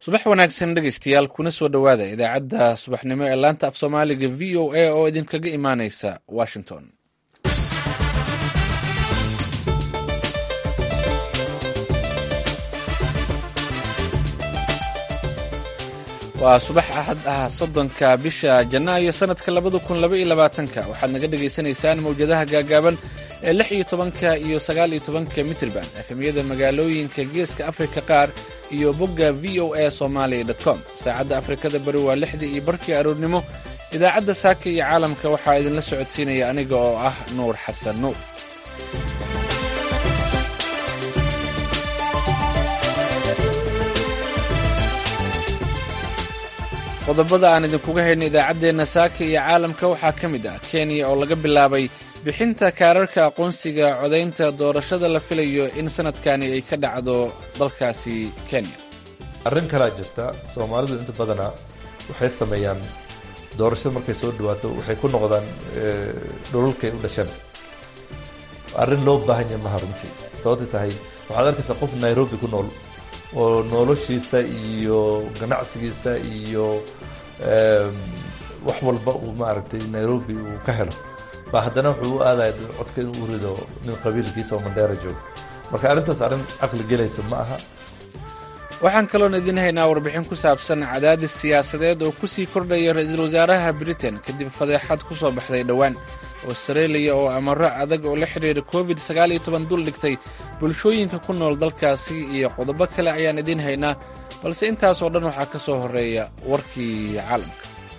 subax wanaagsan dhegeystayaal kuna soo dhowaada idaacadda subaxnimo ee laanta af soomaaliga v o a oo idinkaga imaaneysa washington waa subax axad ah soddonka bisha janaayo sanadka labada kun laba iyo labaatanka waxaad naga dhagaysanaysaan mawjadaha gaagaaban ee lix iyo tobanka iyo sagaal iyo tobanka mitrband efemyada magaalooyinka geeska afrika qaar iyo bogga v o a somalia com saacadda afrikada bari waa lixdii iyo barkii aroornimo idaacadda saaka iyo caalamka waxaa idinla socodsiinaya aniga oo ah nuur xasan nuur qodobada aan idinkuga hayno idaacaddeenna saaka iyo caalamka waxaa ka mid ah kenya oo laga bilaabay bixinta kaararka aqoonsiga codaynta doorashada la filayo in sanadkani ay ka dhacdo dalkaasi kenya arrin kalaa jirta soomaalidu inta badanaa waxay sameeyaan doorashada markay soo dhawaato waxay ku noqdaan dhulalkay u dhasheen arrin loo baahan yahay maha runtii sababtay tahay waxaad arkaysaa qof nairobi ku nool oo noloshiisa iyo ganacsigiisa iyo wax walba uu maaragtay nairobi uu ka helo ba haddana wuxuu u aadaya codka inuu u rido nin qabiilkiisa oo mandheera joogo marka arrintaas arrin caqli gelaysa ma aha waxaan kaloon idin haynaa warbixin ku saabsan cadaadis siyaasadeed oo kusii kordhaya ra-iisul wasaaraha britain kadib fadeexad ku soo baxday dhowaan australia oo amaro adag oo la xidhiira covid sagaal iyo toban dul dhigtay bulshooyinka ku nool dalkaasi iyo qodobo kale ayaan idiin haynaa balse intaas oo dhan waxaa ka soo horreeya warkii caalamka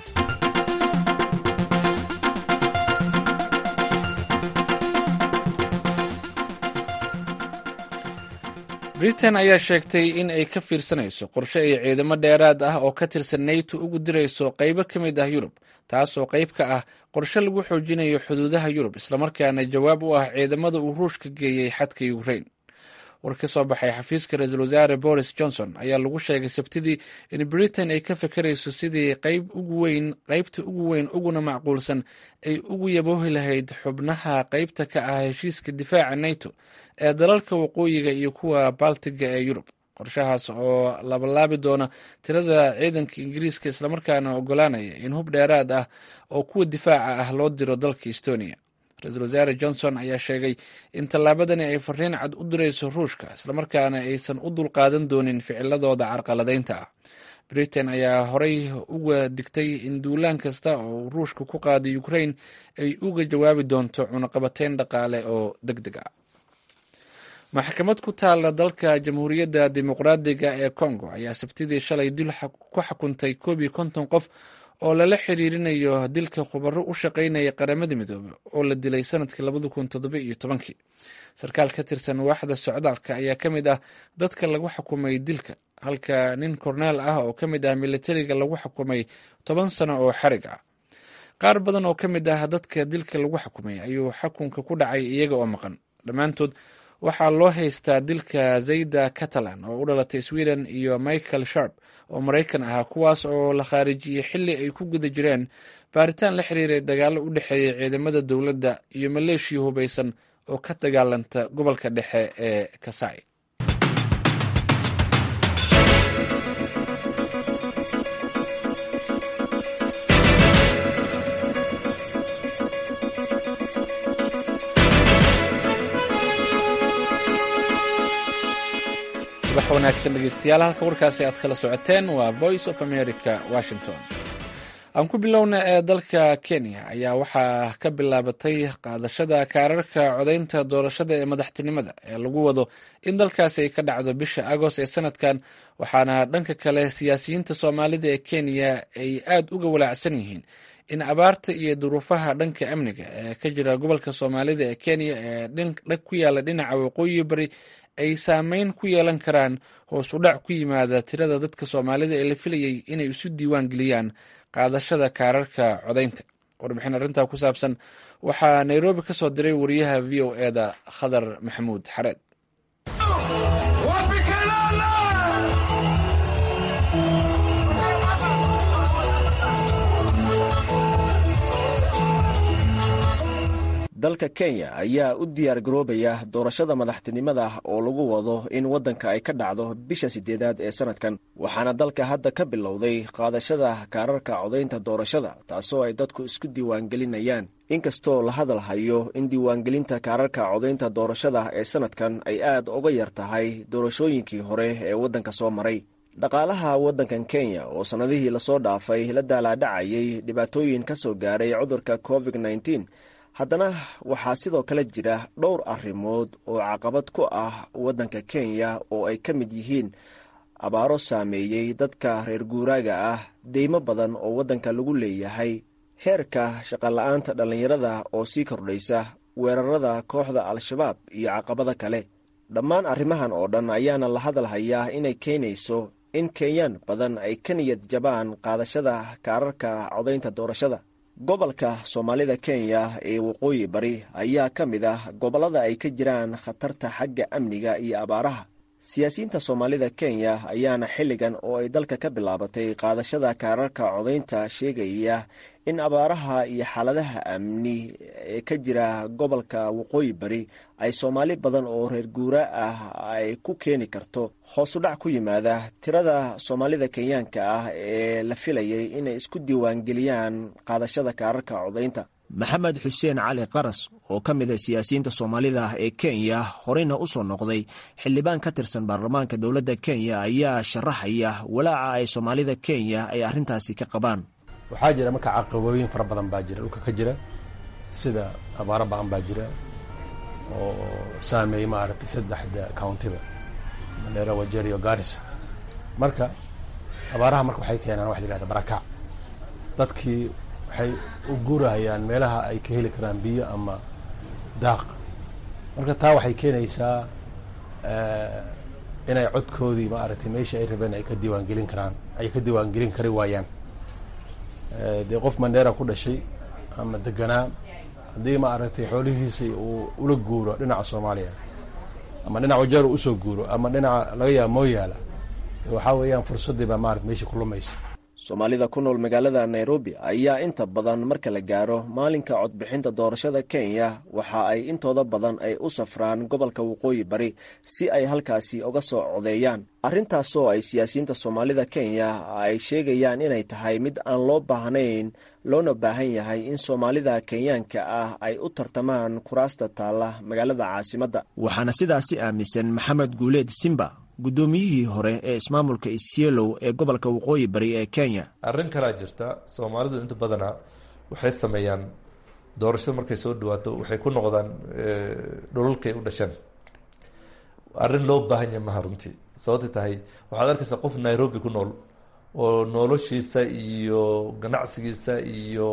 britain ayaa sheegtay in ay ka fiirsanayso qorshe ay ciidamo dheeraad ah oo ka tirsan nato ugu dirayso qaybo ka mid ah yurub taasoo qayb ka ah qorshe lagu xoojinayo xuduudaha yurub islamarkaana jawaab u ah ciidamada uu ruushka geeyey xadka ukrain war ka soo baxay xafiiska ra-iisul wasaare boris johnson ayaa lagu sheegay sabtidii in britain ay ka fekerayso sidii qayb ugu weyn qaybta ugu weyn uguna macquulsan ay ugu yaboohi lahayd xubnaha qaybta ka ah heshiiska difaaca nato ee dalalka waqooyiga iyo kuwa baltiga ee yurub qorshahaas oo labalaabi doona tirada ciidanka ingiriiska islamarkaana ogolaanaya in hub dheeraad ah oo kuwa difaaca ah loo diro dalka estonia ra-iisul wasaare johnson ayaa sheegay in tallaabadani ay fariin cad u dirayso ruushka islamarkaana aysan u dulqaadan doonin ficiladooda carqaladaynta ah britain ayaa horey uga digtay in duulaan kasta oo ruushka ku qaaday ukrain ay uga jawaabi doonto cunaqabateyn dhaqaale oo deg deg ah maxkamad ku taala dalka jamhuuriyadda dimuqraadiga ee congo ayaa sabtidii shalay dil ku xukuntay koob iyo konton qof oo lala xiriirinayo dilka khubaro u shaqaynaya qaramada midoobe oo la dilay sanadkii labada kun toddoba iyo tobankii sarkaal ka tirsan waaxda socdaalka ayaa ka mid ah dadka lagu xukumay dilka halka nin korneel ah oo ka mid ah militariga lagu xukumay toban sano oo xarig ah qaar badan oo ka mid ah dadka dilka lagu xukumay ayuu xukunka ku dhacay iyaga oo maqan dhammaantood waxaa loo haystaa dilka zayda catalan oo u dhalatay sweden iyo michael sharp oo maraykan ahaa kuwaas oo la khaarijiyey xilli ay ku guda jireen baaritaan la xiriiray dagaallo u dhexeeya ciidamada dowladda iyo maleeshiya hubaysan oo ka dagaalanta gobolka dhexe ee kasai subax wanaagsan dhegeystayaal halka warkaasi aad kala socoteen waa voice of america washington aan ku bilowna ee dalka kenya ayaa waxaa ka bilaabatay qaadashada kaararka codaynta doorashada ee madaxtinimada ee lagu wado in dalkaasi ay ka dhacdo bisha agost ee sanadkan waxaana dhanka kale siyaasiyiinta soomaalida ee kenya ay aad uga walaacsan yihiin in abaarta iyo duruufaha dhanka amniga ee ka jira gobolka soomaalida ee kenya ee ku yaala dhinaca waqooyi bari ay saameyn ku yeelan karaan hoos u dhac ku yimaada tirada dadka soomaalida ee la filayay inay isu diiwaan geliyaan qaadashada kaararka codaynta warbixin arrintaa ku saabsan waxaa nairobi ka soo diray wariyaha v o eda khadar maxamuud xareed dalka kenya ayaa u diyaar garoobaya doorashada madaxtinimada oo lagu wado in waddanka ay ka dhacdo bisha sideedaad ee sanadkan waxaana dalka hadda ka bilowday qaadashada kaararka codaynta doorashada taasoo ay dadku isku diiwaangelinayaan inkastoo la hadal hayo in diiwaangelinta kaararka codaynta doorashada ee sanadkan ay aad uga yar tahay doorashooyinkii hore ee waddanka soo maray dhaqaalaha waddankan kenya oo sannadihii lasoo dhaafay la daalaadhacayay dhibaatooyin ka soo gaaray cudurka covid nneteen haddana waxaa sidoo kale jira dhowr arrimood oo caqabad ku ah waddanka kenya oo ay ka mid yihiin abaaro saameeyey dadka reer guuraaga ah deymo badan oo waddanka lagu leeyahay heerka shaqola'aanta dhallinyarada oo sii kordhaysa weerarada kooxda al-shabaab iyo caqabada kale dhammaan arrimahan oo dhan ayaana la hadal hayaa inay keenayso in kenyaan badan ay ka niyad jabaan qaadashada kaararka codaynta doorashada gobolka soomaalida kenya ee waqooyi bari ayaa ka mid ah gobollada ay ka jiraan khatarta xagga amniga iyo abaaraha siyaasiyiinta soomaalida kenya ayaana xilligan oo ay dalka ka bilaabatay qaadashada kaararka codaynta sheegaya in abaaraha iyo xaaladaha amni ee ka jira gobolka waqooyi bari ay soomaali badan oo reer guura ah ay ku keeni karto hoosu dhac ku yimaada tirada soomaalida kenyaanka ah ee la filayay inay isku diiwaangeliyaan qaadashada kaararka codaynta maxamed xuseen cali qaras oo ka mid a siyaasiyiinta soomaalida ah ee kenya horeyna u soo noqday xildhibaan ka tirsan baarlamaanka dowladda kenya ayaa sharaxaya walaaca ay soomaalida kenya ay arrintaasi ka qabaan waxaa jira marka caqabooyin fara badan baa jira dhulka ka jira sida abaaro ba-an baa jira oo saameeyey maaragtay saddexda countiba mandheera wajeer iyo garissa marka abaaraha marka waxay keenaan waxa la yihahda barakac dadkii waxay u guurahayaan meelaha ay ka heli karaan biyo ama daaq marka taa waxay keenaysaa inay codkoodii maaragtay meeshii ay rabeen ay ka diiwaangelin karaan ay ka diiwaangelin kari waayaan dee qof mandheera ku dhashay ama deganaa haddii maaragtay xoolihiisii uu ula guuro dhinaca soomaaliya ama dhinaca wajeer uu usoo guuro ama dhinaca laga yaaba mooyaala waxaa weeyaan fursaddii baa maarata meeshii ku lumaysa soomaalida ku nool magaalada nairobi ayaa inta badan marka la gaaro maalinka codbixinta doorashada kenya waxa ay intooda badan ay u safraan gobolka waqooyi bari si ay halkaasi uga soo codeeyaan arrintaasoo ay siyaasiyiinta soomaalida kenya ay sheegayaan inay tahay mid aan loo baahnayn loona baahan yahay in soomaalida kenyaanka ah ay u tartamaan kuraasta taalla magaalada caasimadda waxaana sidaasi aaminsan maxamed guuleed simba guddoomiyihii hore ee ismaamulka isyeelow ee gobolka waqooyi bari ee kenya arrin kalaa jirta soomaalidu inta badana waxay sameeyaan doorashada markay soo dhawaato waxay ku noqdaan dhulalkay u dhasheen arrin loo baahan yahay maha runtii sababtay tahay waxaad arkaysaa qof nairobi ku nool oo noloshiisa iyo ganacsigiisa iyo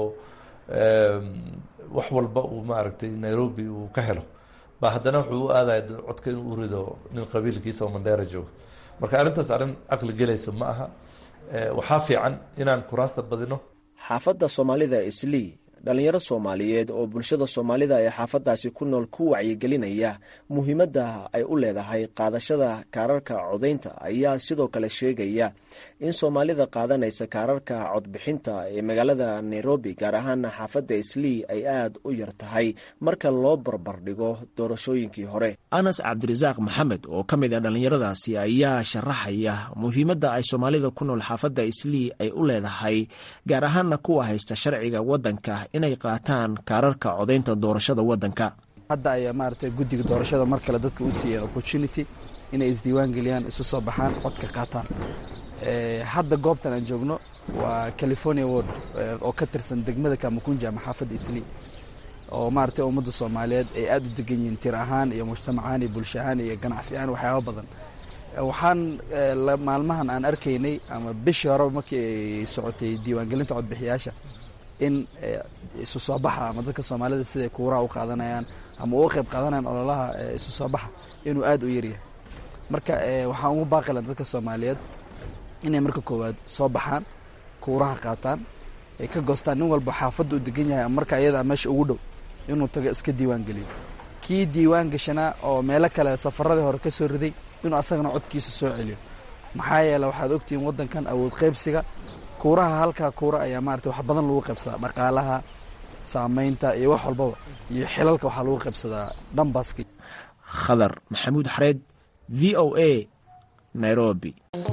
wax walba uu maaragtay nairobi uu ka helo ba haddana wuxuu u aadaya codka inuu u rido nin qabiilkiisa oo mandheera joogo marka arrintaas arrin caqli gelaysa ma aha waxaa fiican inaan kuraasta badino xaafadda soomaalida islii dhallinyaro soomaaliyeed oo bulshada soomaalida ee xaafaddaasi ku nool ku wacyigelinaya muhiimadda ay u leedahay qaadashada kaararka codaynta ayaa sidoo kale sheegaya in soomaalida qaadanaysa kaararka codbixinta ee magaalada nairobi gaar ahaana xaafadda islii ay aad u yar tahay marka loo barbardhigo doorashooyinkii hore anas cabdirasaaq maxamed oo ka mid a dhallinyaradaasi ayaa sharaxaya muhiimadda ay soomaalida ku nool xaafadda islii ay u leedahay gaar ahaana kuwa haysta sharciga waddanka inay qaataan kaararka codaynta doorashada waddanka hadda ayaa maaragtay guddiga doorashada mar kale dadka u siiyeen opportunity inay isdiiwaan geliyaan isu soo baxaan codka qaataan hadda goobtan aan joogno waa california ward oo ka tirsan degmada kamakunja ama xaafadda islii oo maaragtay ummadda soomaaliyeed ay aada u degan yihiin tir ahaan iyo mujtamac ahaan iyo bulsho ahaan iyo ganacsi ahaan waxyaaba badan waxaan maalmahan aan arkaynay ama bishii horeba markii ay socotay diiwaangelinta codbixiyaasha in isu soo baxa ama dadka soomaalida siday kuuraha u qaadanayaan ama uga qayb qaadanayaan ololaha isu soo baxa inuu aada u yaryahay marka waxaan ugu baaqilan dadka soomaaliyeed inay marka koowaad soo baxaan kuuraha qaataan ay ka goostaan nin walba xaafadda u degan yahay ama marka iyadaa meesha ugu dhow inuu tago iska diiwaan geliyo kii diiwaan gashanaa oo meelo kale safaradii hore ka soo riday inuu asagana codkiisa soo celiyo maxaa yeele waxaad ogtihiin waddankan awood qaybsiga kuuraha halkaa kuura ayaa maarata wax badan lagu qaybsadaa dhaqaalaha saameynta iyo wax walbaba iyo xilalka waxaa lagu qaybsadaa dhambaski khadar maxamuud xareed v o a nairobi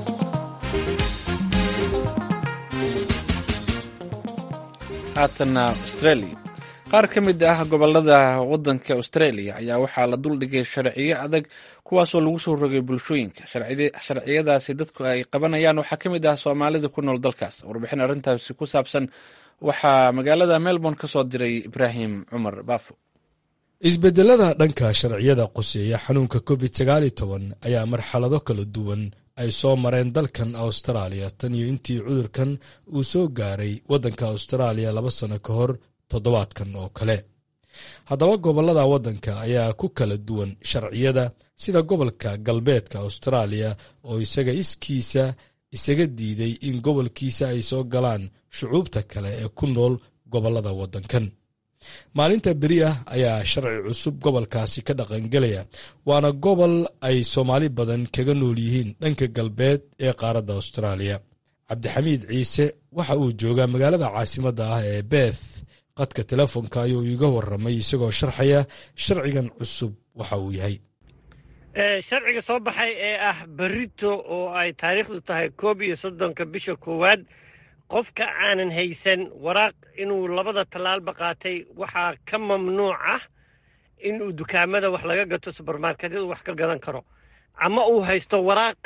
haatanna australia qaar ka mid ah gobolada wadanka australia ayaa waxaa la duldhigay sharciyo adag kuwaasoo lagu soo rogay bulshooyinka sharciyadaasi dadku ay qabanayaan waxaa ka mid ah soomaalida ku nool dalkaas warbixin arrintaasi ku saabsan waxaa magaalada melbourne ka soo diray ibraahim cumar baafo isbedelada dhanka sharciyada quseeya xanuunka covid sagaali toban ayaa marxalado kala duwan ay soo mareen dalkan austraaliya tan iyo intii cudurkan uu soo gaaray waddanka austraaliya laba sano ka hor toddobaadkan oo kale haddaba gobollada waddanka ayaa ku kala duwan sharciyada sida gobolka galbeedka austraaliya oo isaga iskiisa isaga diiday in gobolkiisa ay soo galaan shucuubta kale ee ku nool gobollada waddankan maalinta beri ah ayaa sharci cusub gobolkaasi ka dhaqangelaya waana gobol ay soomaali badan kaga nool yihiin dhanka galbeed ee qaaradda austraaliya cabdixamiid ciise waxa uu joogaa magaalada caasimadda ah ee beth qadka telefoonka ayuu iiga waramay isagoo sharxaya sharcigan cusub waxa uu yahay sharciga soo baxay ee ah berito oo ay taariikhdu tahay koob iyo soddonka bisha koowaad qofka aanan haysan waraaq inuu labada tallaalba qaatay waxaa ka mamnuuc ah inuu dukaamada wax laga gato subermarketyadu wax ka gadan karo ama uu haysto waraaq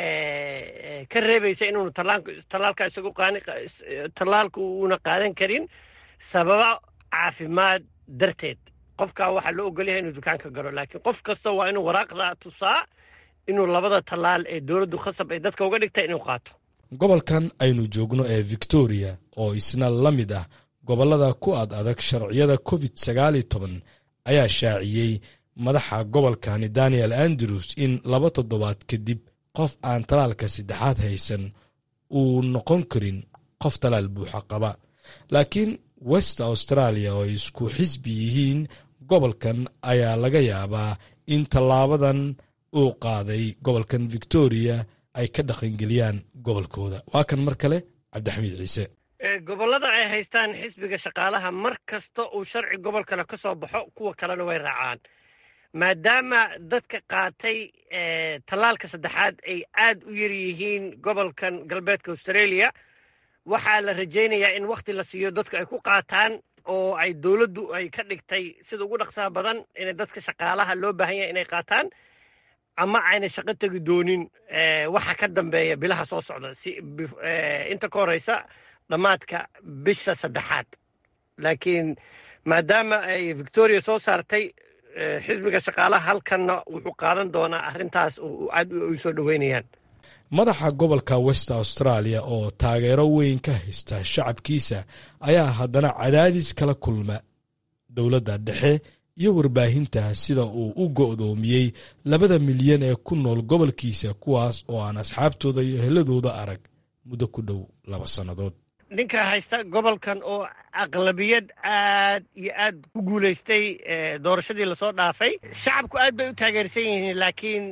ka reebaysa inuunu tallaalka isagu tallaalka uuna qaadan karin sababa caafimaad darteed qofkaa waxaa loo ogolyahay inuu dukaanka galo laakiin qof kasta waa inuu waraaqda tusaa inuu labada tallaal ee dowladdu khasab ay dadka uga dhigta inuu qaato gobolkan aynu joogno ee victoria oo isna la mid ah gobollada ku ad adag sharciyada covid sagaali toban ayaa shaaciyey madaxa gobolkani daniel andrews in laba toddobaad kadib qof aan talaalka saddexaad haysan uu noqon karin qof talaal buuxa qaba laakiin west australia oo ay isku xisbi yihiin gobolkan ayaa laga yaabaa in tallaabadan uu qaaday gobolkan victoria ay ka dhaqangeliyaan gobolkooda waa kan mar kale cabdixamiid ciise gobollada ay haystaan xisbiga shaqaalaha mar kasta uu sharci gobol kale ka soo baxo kuwa kalena way raacaan maadaama dadka qaatay tallaalka saddexaad ay aad u yar yihiin gobolkan galbeedka australia waxaa la rajaynayaa in wakhti la siiyo dadku ay ku qaataan oo ay dowladdu ay ka dhigtay sida ugu dhaqsaha badan inay dadka shaqaalaha loo baahan yahay inay qaataan ama ayna shaqo tegi doonin waxa ka dambeeya bilaha soo socda si inta ka horeysa dhammaadka bisha saddexaad laakiin maadaama ay victoria soo saartay xisbiga shaqaalaha halkanna wuxuu qaadan doonaa arrintaas aad ay soo dhoweynayaan madaxa gobolka west australia oo taageero weyn ka haysta shacabkiisa ayaa haddana cadaadis kala kulma dowladda dhexe iyo warbaahinta sida uu u go'doomiyey labada milyan ee ku nool gobolkiisa kuwaas oo aan asxaabtooda iyo heladooda arag muddo ku dhow laba sannadood ninka haysta gobolkan oo aqlabiyad aad iyo aad ku guulaystay doorashadii lasoo dhaafay shacabku aad bay u taageersan yihiin laakiin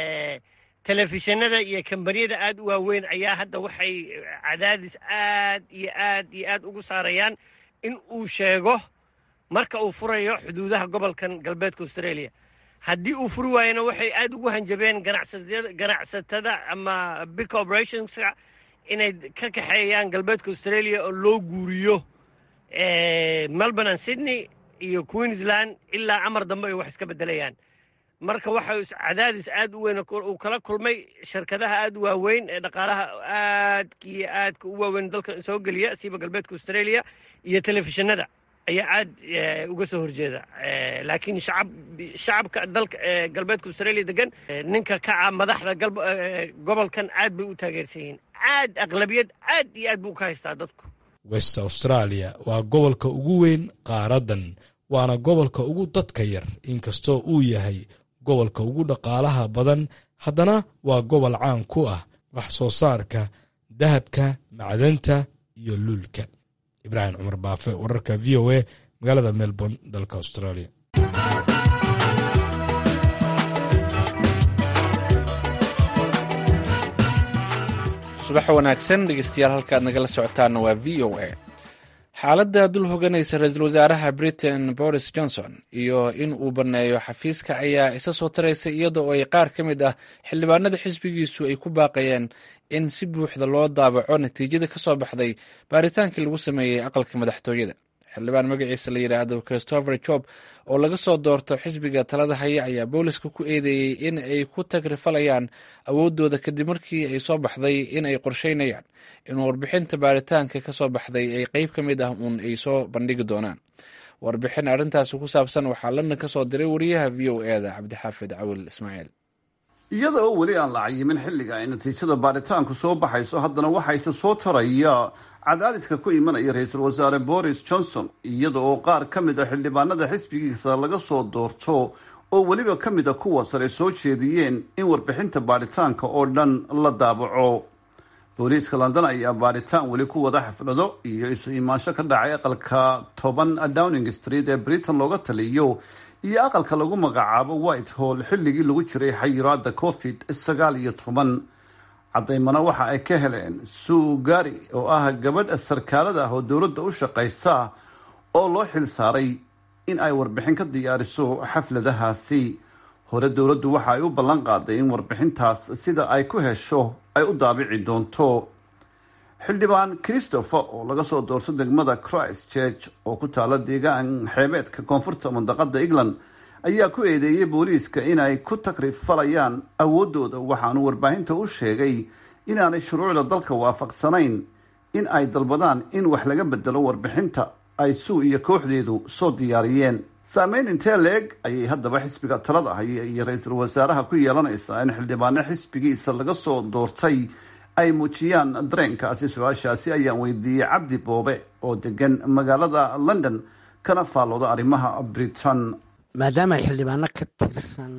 telefishinada iyo kambaniyada aad u waaweyn ayaa hadda waxay cadaadis aad iyo aad iyo aad ugu saarayaan in uu sheego marka uu furayo xuduudaha gobolkan galbeedka australia haddii uu furi waayana waxay aad ugu hanjabeen ganacsatada ama big corporationska inay ka kaxeeyaan galbeedka australia oo loo guuriyo melbourne and sydney iyo queensland ilaa amar dambe ay wax iska beddelayaan marka waxa cadaadis aad u weyn uu kala kulmay shirkadaha aad u waaweyn ee dhaqaalaha aadka iyo aadka u waaweyn dalka soo geliya siiba galbeedka australia iyo telefishinada ayaa aad uga soo horjeeda laakiin shacab shacabka dalka galbeedka australia degan ninka kaca madaxda gobolkan aad bay u taageersan yihiin aad aqlabiyad aad iyo aad buu ka haystaa dadku west australia waa gobolka ugu weyn qaaradan waana gobolka ugu dadka yar inkastoo uu yahay gobolka ugu dhaqaalaha badan haddana waa gobol caan ku ah wax soo saarka dahabka macdanta iyo luulka ibraahim cumar baafe wararka v o a magaalada melbourne dalka australia subax wanaagsan dhegeystayaal halkaad nagala socotaana waa v o a xaaladda dul hoganaysa ra-iisul wasaaraha britain boris johnson iyo in uu banneeyo xafiiska ayaa isa soo taraysa iyada oo ay qaar ka mid ah xildhibaanada xisbigiisu ay ku baaqayeen in si buuxda loo daabaco natiijada ka soo baxday baaritaankii lagu sameeyey aqalka madaxtooyada xildhibaan magaciisa la yidhaahdo christopher job oo laga soo doorto xisbiga talada haya ayaa booliska ku eedeeyey in ay ku tagrifalayaan awooddooda kadib markii ay soo baxday in ay qorsheynayaan in warbixinta baaritaanka ka soo baxday ay qeyb ka mid ah uun ay soo bandhigi doonaan warbixin arrintaasi ku saabsan waxaa london ka soo diray wariyaha v o e da cabdixaafid cawil ismaaciil iyada oo weli aan la cayimin xilliga ay natiijada baaritaanku soo baxayso haddana waxayse soo taraya cadaadiska ku imanaya ra-iisul wasaare boris johnson iyada oo qaar ka mid a xildhibaanada xisbigiisa laga soo doorto oo weliba ka mid a kuwa sare soo jeediyeen in warbixinta baaritaanka oo dhan la daabaco booliiska london ayaa baaritaan weli ku wada xaflado iyo isu imaansho ka dhacay aqalka toban downing street ee britain looga taliyo iyo aqalka lagu magacaabo white hall xilligii lagu jiray xayiraada covid sagaal iyo toban cadaymana waxa ay ka heleen sue gari oo ah gabadh sarkaalada ah oo dowladda u shaqaysa oo loo xil saaray in ay warbixin ka diyaariso xafladahaasi hore dowladdu waxa ay u ballan qaaday in warbixintaas sida ay ku hesho ay u daabici doonto xildhibaan christopher oo laga soo doorto degmada christ church oo ku taala deegaan xeebeedka koonfurta mandaqada england ayaa ku eedeeyey booliiska inay ku takrifalayaan awooddooda waxaanu warbaahinta u sheegay inaanay shuruucda dalka waafaqsanayn in ay dalbadaan in wax laga bedelo warbixinta ay suu iyo kooxdeedu soo diyaariyeen saameyn intee leeg ayay haddaba xisbiga talada haya iyo ra-iisul wasaaraha ku yeelanaysaa in xildhibaano xisbigiisa laga soo doortay ay muujiyaan dareenkaasi su-aashaasi ayaan weydiiyey cabdi boobe oo degan magaalada london kana faallooda arrimaha britain maadaama ay xildhibaano ka tirsan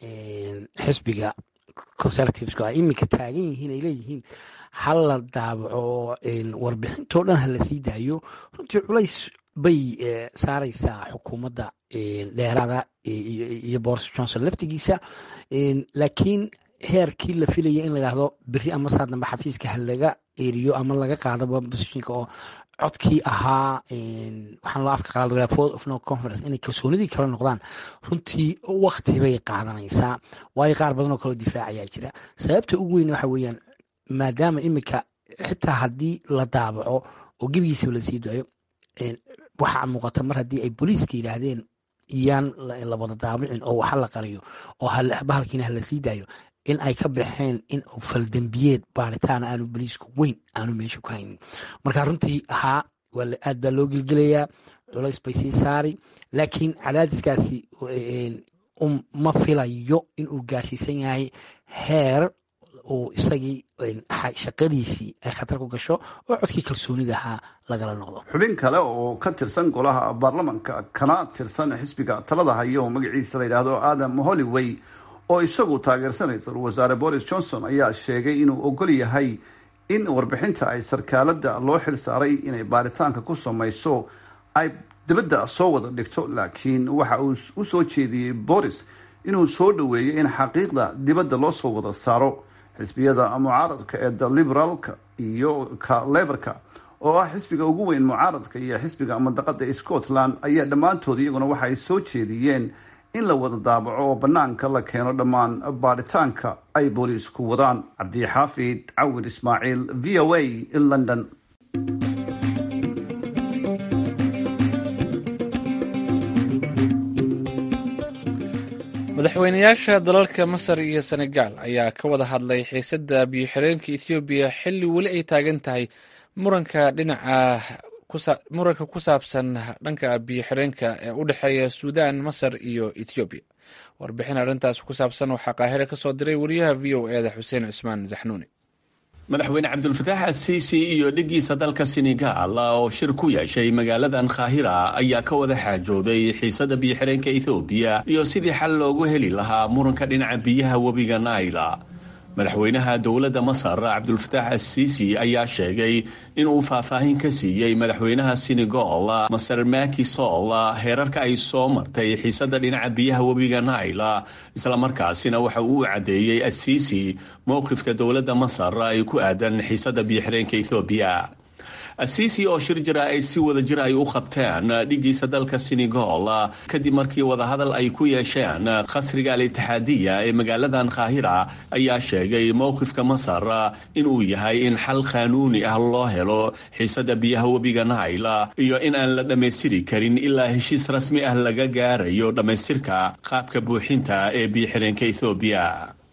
xisbiga conservativesku ay iminka taagan yihiin ay leeyihiin hal la daabaco warbixintoo dhan ha la sii daayo runtii culays bay saaraysaa xukuumadda dheeraada iyo boris johnson laftigiisa laakiin heerkii la filaya in la yidhaahdo beri ama saa dambe xafiiska ha laga eriyo ama laga qaadaba positionka oo codkii ahaa waxaan loo afka qalaad vote of no conference inay kalsoonidii kala noqdaan runtii wakti bay qaadanaysaa waayo qaar badan oo kaloo difaacayaa jira sababta ugu weyn waxa weeyaan maadaama iminka xitaa haddii la daabaco oo gebigiisaba lasii daayo waxaa muuqata mar haddii ay booliiska yidhaahdeen yaan la wada daabicin oo waxa la qariyo oo bahalkiina hala sii daayo in ay ka baxeen in faldembiyeed baaritaan aanu boliisku weyn aanu meesha ku haynin marka runtii haa aad baa loo gelgelayaa culays bay sii saari laakiin cadaadiskaasi ma filayo inuu gaarsiisan yahay heer uu isagii shaqadiisii ay khatar ku gasho oo codkii kalsoonidahaa lagala noqdo xubin kale oo ka tirsan golaha baarlamanka kana tirsan xisbiga talada hayo oo magaciisa la yidhaahdo adam hollyway oo isagu taageersan ra-iisul wasaare boris johnson ayaa sheegay inuu ogol yahay in warbixinta ay sarkaalada loo xil saaray inay baaritaanka ku samayso ay dibadda soo wada dhigto laakiin waxa uu u soo jeediyey boris inuu soo dhoweeyo in xaqiiqda dibadda loo soo wada saaro xisbiyada mucaaradka ee the liberaalka iyo ka leborka oo ah xisbiga ugu weyn mucaaradka iyo xisbiga mandaqada scotland ayaa dhammaantood iyaguna waxaay soo jeediyeen in la wada daabaco oo banaanka la keeno dhammaan baaritaanka ay booliisku wadaan cabdixaafid cawir ismaaciil v o a london madaxweynayaasha dalalka masar iyo senegal ayaa ka wada hadlay xiisadda biyo-xireenka ethoobiya xilli weli ay taagan tahay muranka dhinaca muranka ku saabsan dhanka biyo-xireenka ee u dhexeeya suudan masar iyo ethoobiya warbixin arrintaas ku saabsan waxaa qaahire ka soo diray wariyaha v o e da xuseen cismaan zaxnuuni madaxweyne cabdulfataax asiisi iyo dhigiisa dalka senegal oo shir ku yeeshay magaaladan khaahira ayaa ka wada xaajooday xiisada biyo-xireenka ethoobiya iyo sidii xal loogu heli lahaa muranka dhinaca biyaha webiga naila madaxweynaha dowladda masar cabdulfataax asiisi ayaa sheegay inuu faahfaahin ka siiyey madaxweynaha senegal masar maki sol heerarka ay soo martay xiisada dhinaca biyaha webiga naila islamarkaasina waxa uu u caddeeyey asiisi mowqifka dowladda masar ay ku aadan xiisada biyo-xireenka ethoobiya asiisi oo shir jira ay si wada jir ay u qabteen dhigiisa dalka senegal kadib markii wadahadal ay ku yeesheen khasriga al-itixaadiya ee magaaladan kaahira ayaa sheegay mowqifka masar inuu yahay in xal qaanuuni ah loo helo xiisada biyaha webiga naila iyo in aan la dhammaystiri karin ilaa heshiis rasmi ah laga gaarayo dhammaystirka qaabka buuxinta ee biyo-xireenka ethoobiya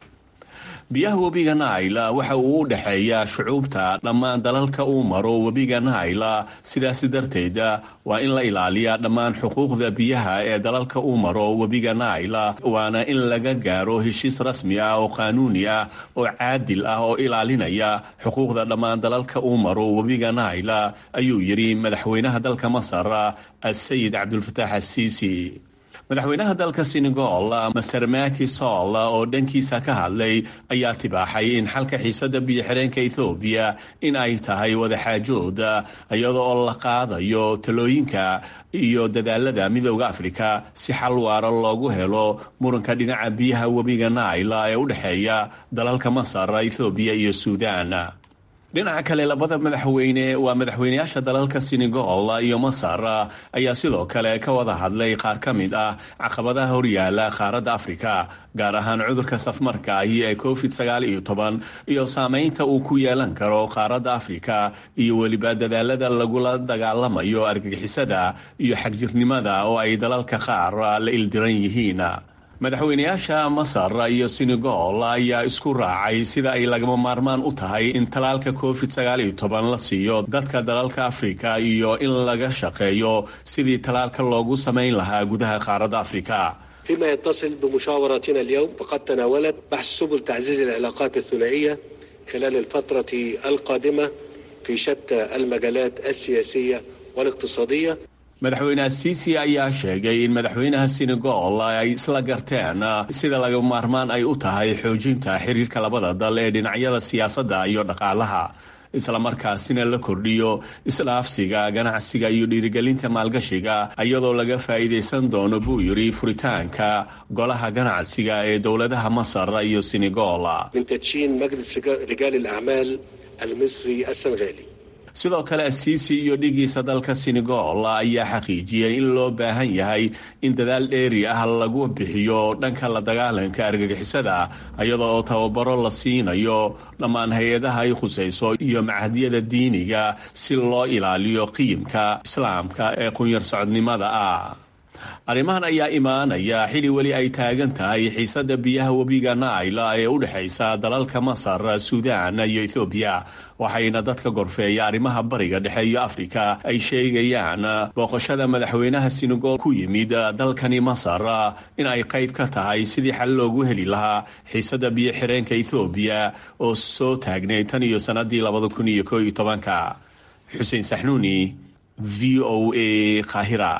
biyaha webiga naila waxa uu u dhexeeyaa shucuubta dhammaan dalalka uu maro webiga naila sidaas darteed waa in la ilaaliyaa dhammaan xuquuqda biyaha ee dalalka uu maro webiga naila waana in laga gaaro heshiis rasmi ah oo qaanuuni ah oo caadil ah oo ilaalinaya xuquuqda dhammaan dalalka uu maro webiga naila ayuu yidhi madaxweynaha dalka masar asayid cabdulfataax asiisi madaxweynaha dalka senegal maser maki sol oo dhankiisa ka hadlay ayaa tibaaxay in xalka xiisada biyo-xireenka ethoobiya in ay tahay wadaxaajood iyada oo la qaadayo talooyinka iyo dadaalada midooda afrika si xal waara loogu helo muranka dhinaca biyaha webiga naila ee u dhexeeya dalalka masar ethoobiya iyo suudan dhinaca kale labada madaxweyne waa madaxweyneyaasha dalalka senegal iyo masar ayaa sidoo kale ka wada hadlay qaar ka mid ah caqabadaha horyaala qaaradda afrika gaar ahaan cudurka safmarka ahi ee covid sagaal iyo toban iyo saameynta uu ku yeelan karo qaaradda afrika iyo weliba dadaalada lagula dagaalamayo argagixisada iyo xagjirnimada oo ay dalalka qaar la ildiran yihiin madaxweyneyaasha masar iyo senegal ayaa isku raacay sida ay lagama maarmaan u tahay in talaalka covid sagaal iyo toban la siiyo dadka dalalka afrika iyo in laga shaqeeyo sidii talaalka loogu samayn lahaa gudaha qaaradda afrika فيما يتصل بمشاوراتنا اليوم فقد تناولت بحث سبل تعزيز العلاقات الثنائية خلال الفترة القادمة في شتى المجالات السياسية والاقتصادية madaxweyne asiisi ayaa sheegay in madaxweynaha senegal ay isla garteen sida laga maarmaan ay u tahay xoojinta xiriirka labada dal ee dhinacyada siyaasadda iyo dhaqaalaha islamarkaasina la kordhiyo isdhaafsiga ganacsiga iyo dhiirigelinta maalgashiga iyadoo laga faa'iidaysan doono buu yidhi furitaanka golaha ganacsiga ee dowladaha masar iyo senegal من تدشين مجلس رجال الأعمال المصري السنغالي sidoo kale asiisi iyo dhigiisa dalka senegal ayaa xaqiijiyey in loo baahan yahay in dadaal dheeri ah lagu bixiyo dhanka la dagaalanka argagixisada iyada oo tababaro la siinayo dhammaan hay-adaha ay khusayso iyo macahdiyada diiniga si loo ilaaliyo qiimka islaamka ee qunyar socodnimada ah arrimahan ayaa imaanaya xili weli ay taagan tahay xiisada biyaha webiga naila ee u dhexaysa dalalka masar suudaan iyo ethoobiya waxayna dadka gorfeeya arrimaha bariga dhexe iyo afrika ay sheegayaan booqashada madaxweynaha senegal ku yimid dalkani masar in ay qayb ka tahay sidii xal loogu heli lahaa xiisada biyo xireenka ethoobiya oo soo taagnay tan iyo sanadii labada kun iyo koo iyo tobanka xuseen saxnuuni v o a kahira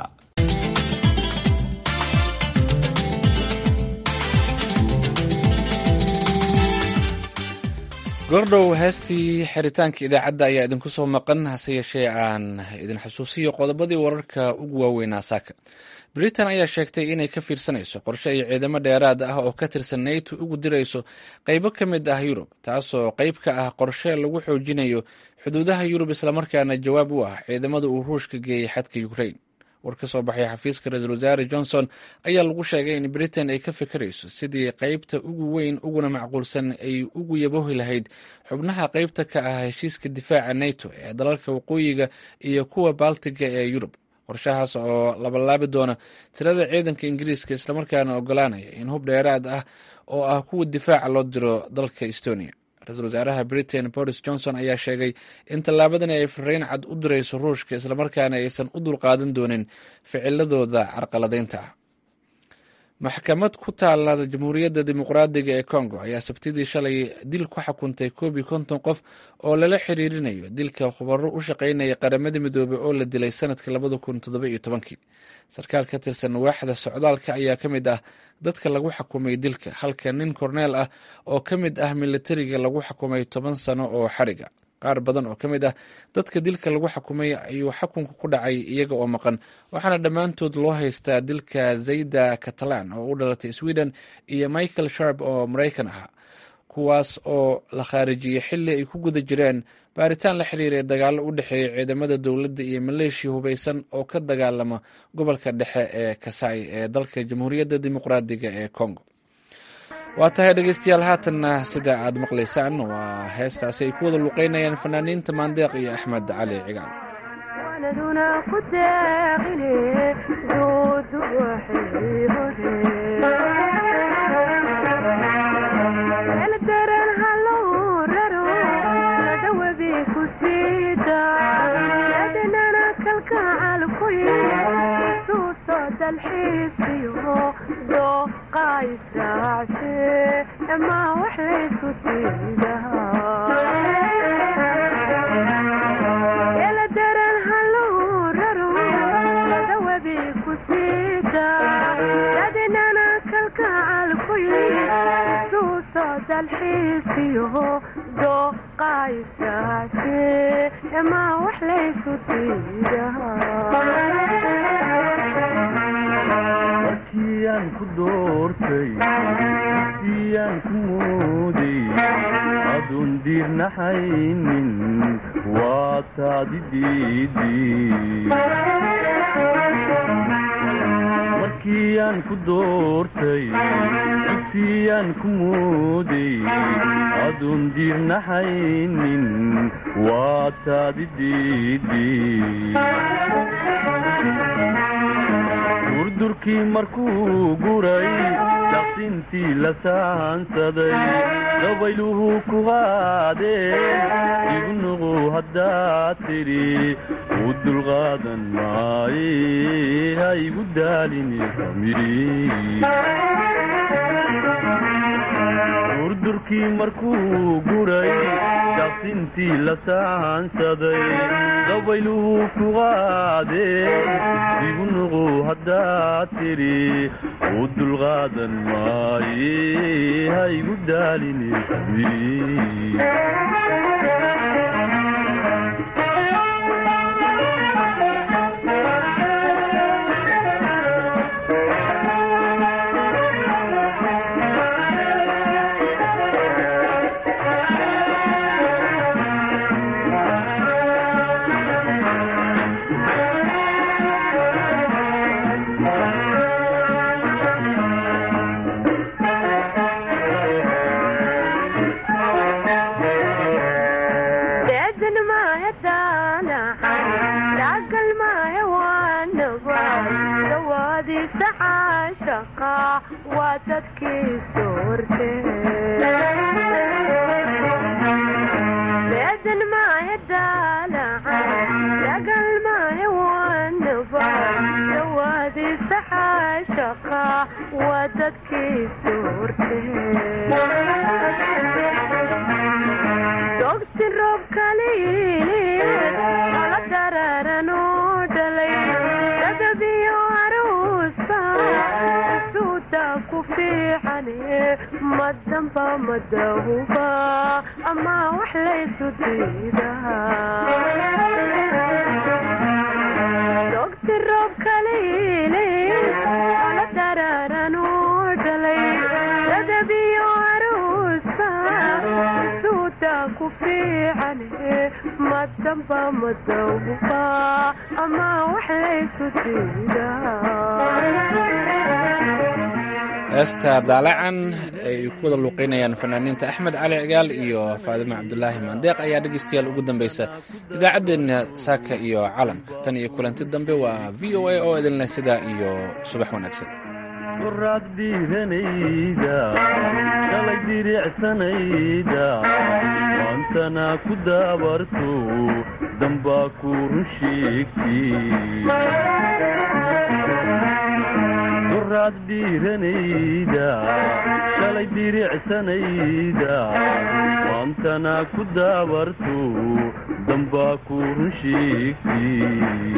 goordhow heestii xiritaanka idaacadda ayaa idinku soo maqan hase yeeshee aan idin xusuusiyo qodobadii wararka ugu waaweynaa saaka britain ayaa sheegtay inay ka fiirsanayso qorshe ay ciidamo dheeraad ah oo ka tirsan nato ugu dirayso qaybo ka mid ah yurub taasoo qayb ka ah qorshe lagu xoojinayo xuduudaha yurub islamarkaana jawaab u ah ciidamada uu ruushka geeyey xadka ukrain war ka soo baxay xafiiska ra-iisul wasaare johnson ayaa lagu sheegay in britain ay ka fikirayso sidii qaybta ugu weyn uguna macquulsan ay ugu yabohi lahayd xubnaha qaybta ka ah heshiiska difaaca nato ee dalalka waqooyiga iyo kuwa baltiga ee yurub qorshahaas oo labalaabi doona tirada ciidanka ingiriiska islamarkaana ogolaanaya in hub dheeraad ah oo ah kuwa difaaca loo diro dalka estonia ra-iisul wasaaraha britain boris johnson ayaa sheegay in tallaabadani ay fariin cad u dirayso ruushka islamarkaana aysan u dulqaadan doonin ficiladooda carqaladeynta ah maxkamad ku taala jamhuuriyadda dimuqraadiga ee congo ayaa sabtidii shalay dil ku xukuntay koob iyo konton qof oo lala xiriirinayo dilka khubaro u shaqaynaya qaramada midoobey oo la dilay sanadkii labada kun toddoba iyo tobankii sarkaal ka tirsan waaxda socdaalka ayaa ka mid ah dadka lagu xukumay dilka halka nin korneel ah oo ka mid ah militariga lagu xukumay toban sano oo xariga qaar badan oo ka mid ah dadka dilka lagu xukumay ayuu xukunka ku dhacay iyaga oo maqan waxaana dhammaantood loo haystaa dilka zayda catalan oo u dhalatay sweden iyo michael sharp oo maraykan ahaa kuwaas oo la khaarijiyey xilli ay ku guda jireen baaritaan la xiriiray dagaallo u dhexeeya ciidamada dowladda iyo maleeshiya hubeysan oo ka dagaalama gobolka dhexe ee kasai ee dalka jamhuuriyadda dimuqraadiga ee congo waa tahay dhegeystayaal haatanna sida aad maqlaysaan waa heestaasi ay ku wada luqeynayaan fanaaniinta maandeeq iyo axmed cali cigaal markiyaan ku doortay siyaan ku mooday aduun diirnaxaynin waa taadi markiyaan ku doortay siyaan ku mooday aduun diirnaxaynin waa taadi durdurkii markuu guray daqsintii la saansaday dabayluhu ku qaadeen igu nuqu haddaad tidhi u dulqaadan maaye ha igu daalini durdurkii markuu guray daqsintii la saansaday dabayluhu ku qaadeen igu nuqu haddaad tidhi u dulqaadan maaye ha igu daalini heesta daalacan ay ku wada luuqeynayaan fanaaniinta axmed cali cigaal iyo faadimo cabdulaahi maandeeq ayaa dhegeystayaal ugu dambeysa idaacaddeenna saaka iyo calamka tan iyo kulanti dambe waa v o a oo idinleh sidaa iyo subax wanaagsan duraad dhiiranayda shalay diricsanayda maantana ku daabarto dambaa ku run sheegtiduraad dhiiranayda shalay diricsanayda maantana ku daabarto dambaa ku run sheegtid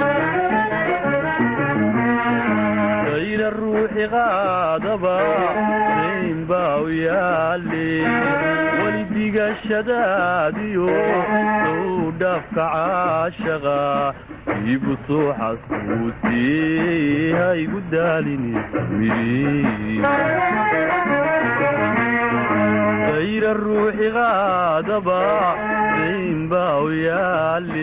ayna ruuxi qaadaba rayn baa u yaale weli digashadaadiyo sow dhaafka caashaqa iibu soo xasbuutee ha igu daalini dayra ruuxi qaadaba dayn baa u yaali